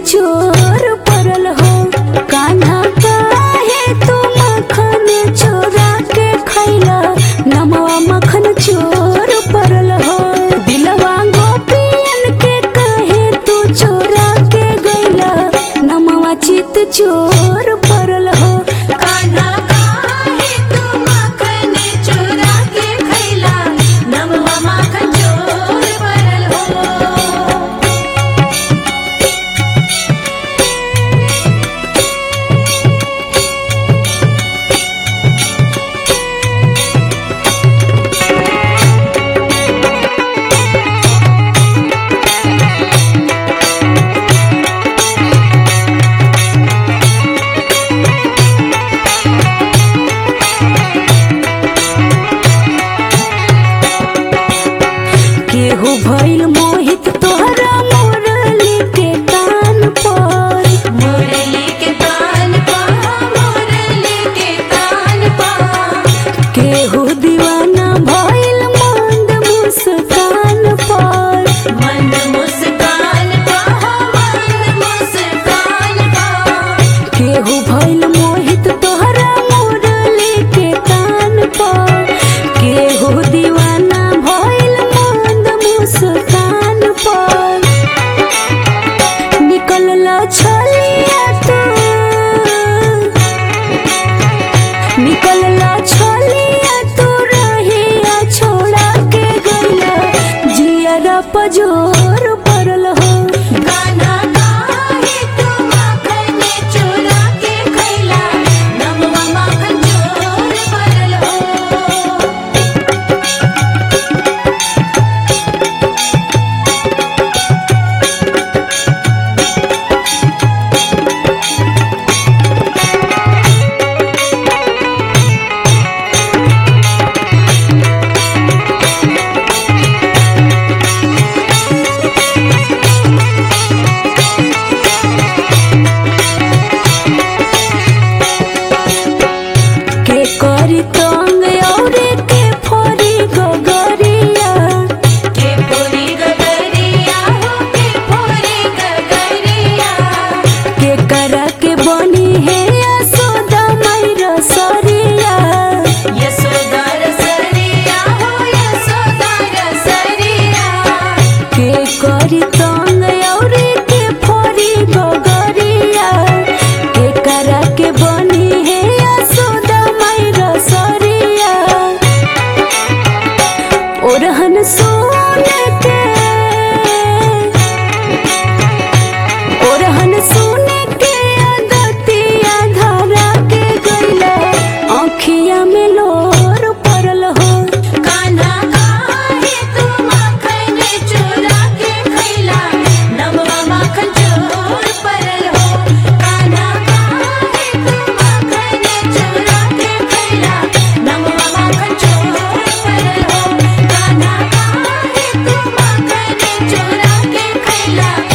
चोर परल हो कान्हा काहे तू मखन चोरा के खैला नमवा मखन चोर परल हो दिलवा गोपियन के काहे तू चोरा के गैला नमवा चित चोर परल हो कान्हा काहे तू माखन चोरा के खैला नमवा माखन चोर परल हो केहू भइल मोहित तोहरा मुरली के कान पर मुरली के कान पा मुरली के कान पा केहू दीवाना भइल मंद मुस्कान पर मंद मुस्कान पा मंद मुस्कान पा केहू भइल मोहित तोहरा मुरली के कान पर केहू दीवाना भइल मंद मुस्कान पर निकलला छलिया तू निकलला छलिया तू रहिया छोड़ा के गइला जियरा पजोर परल हो कान्हा काहे तू माखन चोरा के खैला नमवा माखन चोर परल हो के करी तंग औरे के फोरी गगरिया के पूरी गगरिया हो के पूरी गगरिया के करा के बनी है यशोदा मैरा सरिया यशोदा रसरिया हो यशोदा रसरिया के करी तंग औरे के फोरी गगरिया के करा के बनी है यशोदा मैरा सरिया ओरहन सोन के ओरहन सोन के अदतिया धरा के गइला आँखिया में लोर परल हो कान्हा काहे तू माखन चोरा के खैला नमवा माखन चोर परल हो कान्हा काहे तू माखन चोरा के खैला नमवा माखन चोर परल हो कान्हा काहे तू माखन चोरा के खैला